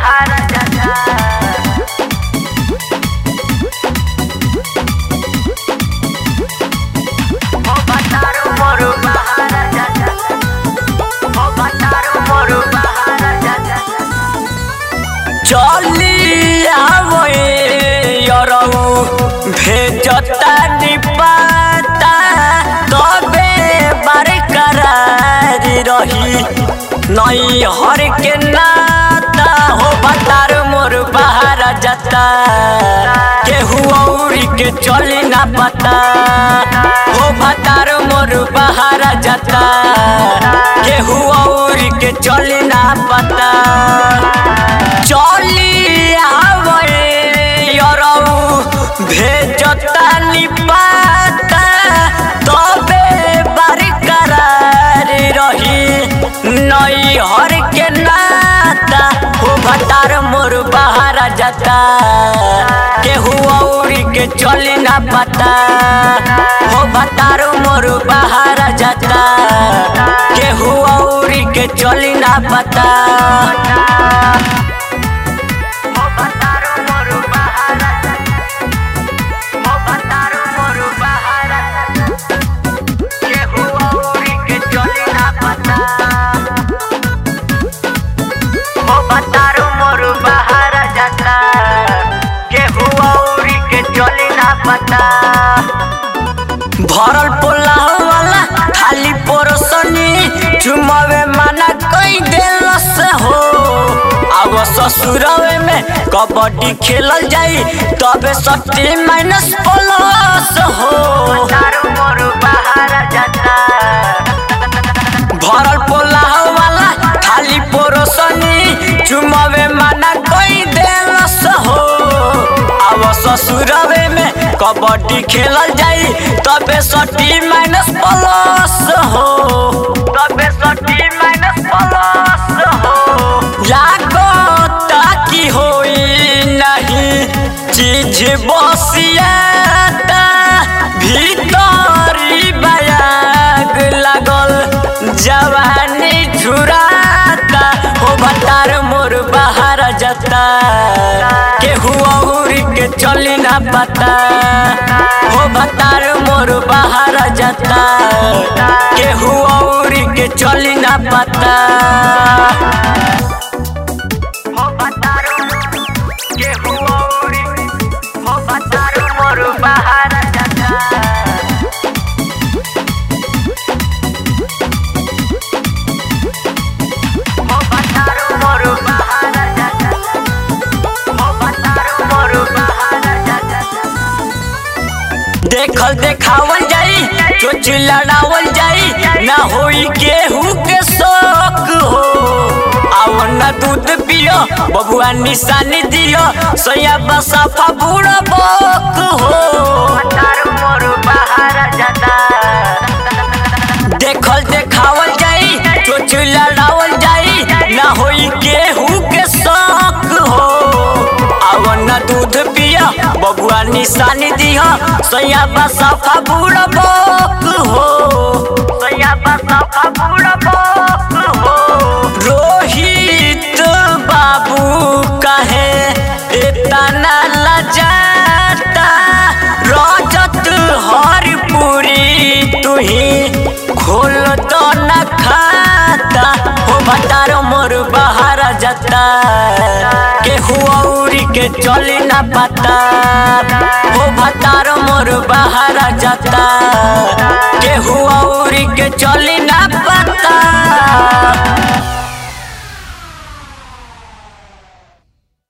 बाहर जाता ओ बतारो मोर बाहर जाता ओ बतारो मोर बाहर जाता चली आवए यरऊ भेजता निपाता तबे बरकरार रही नई हर के नाता हो बतार मोर बाहर जाता केहू औरी के चली ना पता हो बतार मोर बाहर जाता केहू औरी के चली ना पता चली आवए यरऊ भेजता निपाता तबे बरकरार रही नई हर के नाता हो भतार मोर बाहर जाता केहू औरी के चली ना पता हो भतार मोर बाहर जाता केहू औरी के चली ना पता ओ बतारो मोर बाहर ओ बतारो मोर बाहर केहू औरी के चली ना पता ओ बतारो मोर बाहर जाता केहू औरी के चली ना पता भरल पोला वाला खाली पोरसनी चुमावे माना कई देलस हो अब ससुरवे में कबड्डी खेलल जाई तबे सट्टी माइनस प्लस हो भरल पोला वाला खाली पोरसनी चुमावे माना कई देलस हो अब ससुरवे में कबड्डी खेलल जाई तबे सट्टी माइनस प्लस हो तबे सट्टी माइनस प्लस हो लागो ताकि होई नहीं चीज बसियाता भीतरी बयाग लागल जवानी झुराता हो बतार मोर बाहर जाता केहू औरी के चली ना पता हो बतार मोर बाहर जाता केहू औरी के चली ना पता हो बतारो केहू औरी हो बतारो मोर बाहर जाता ओ बतारो मोर बाहर जाता ओ बतारो मोर बाहर जाता देखल देखावल जाई चोच लड़ावल जाई ना होई केहू के शौक हो आओ ना दूध पियो बबुआ निशानी दियो सोया बसाफा बूढ़ा बोक हो मोर बाहर जाता देखल देखावल जाई चोच लड़ावल जाई ना होई केहू के शौक हो आओ ना दूध पिया बबुआ निशानी दिया सैया बसाफा बूढ़ा बोक हो सैया बसाफा बूढ़ा बोक हो रोहित बाबू कहे इतना लजाता रजत हरपुरी तुही खोल तो न खाता हो बतारो मोर बाहर जाता केहू औरी के चली ना पता हो बतारो मोर बाहर जाता केहू औरी के चली